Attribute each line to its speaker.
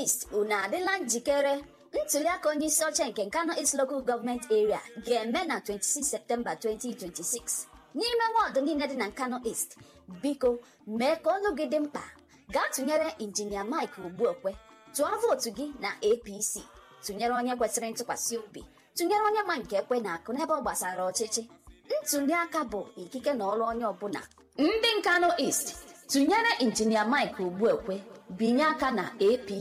Speaker 1: East unu adịla njikere ntuliaka onye isi oche nke Nkano East Local Government Area ga-eme na 26 Septemba 2026 n'ime wọdụ niile dị na Nkano East biko mee ka olu gị dị mkpa gaa tụnyere injinia Mike Ogbuekwe tụọ vootu gị na APC tụnyere onye kwesịrị ntụkwasị obi tụnyere onye ma nke ekwe na akụ n'ebe ọ gbasara ọchịchị ntuliaka bụ ikike na ọrụ onye ọbụla ndị Nkano East tụnyere injinia Mike Ogbuekwe binye aka na APC